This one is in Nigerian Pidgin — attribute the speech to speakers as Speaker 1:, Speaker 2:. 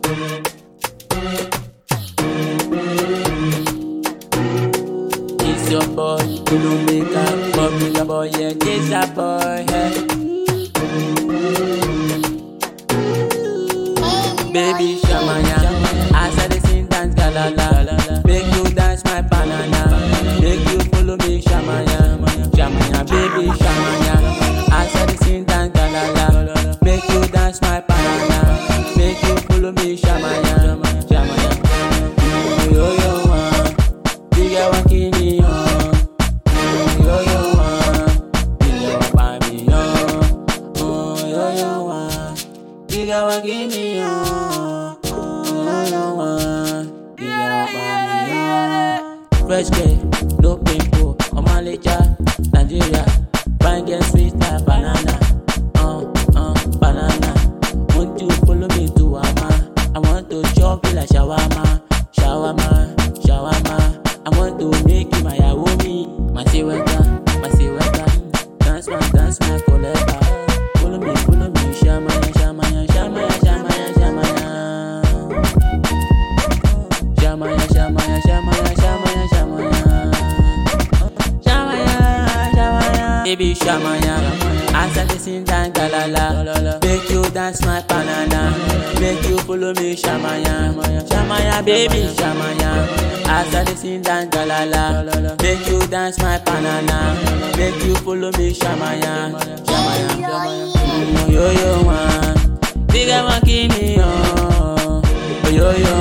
Speaker 1: Kiss your boy, you make up, popular boy, yeah, kiss that boy, hey. Baby shamanya, as I dey sing dance galala, make you dance my banana, make you follow me shamanya, shamanya, baby shamanya, as I dey sing dance galala, make you dance my banana, make you follow me shamanya, shamanya, yo yo one, diga wa kini yo, yo yo one, diga wa pa mi yo, oh yo yo one, diga wa kini yo, yo yo one, diga wa pa mi yo. Fresh girl, no pimple, Omaleja, Nigeria, fine girl sweet like banana, uh uh banana. Want you follow me to Ama? I want to chop you like shawarma, shawarma, shawarma. I want to make you my yawomi, my siweka, my siweka. Dance my, dance my koleba. Follow me, follow me, shamaya, shamaya, shamaya, shamaya, shamaya. Shamaya, shamaya, shamaya, shamaya, shamaya. Shamaya, shamaya. Baby shamaya. As I dey sing dance galala, make you dance my banana, make you follow me shamaya, shamaya, baby shamaya. As I dey sing dance galala, make you dance my banana, make you follow me shamaya, shamaya, shamaya. Mm, Yo yo one, big one kini yo, yo yo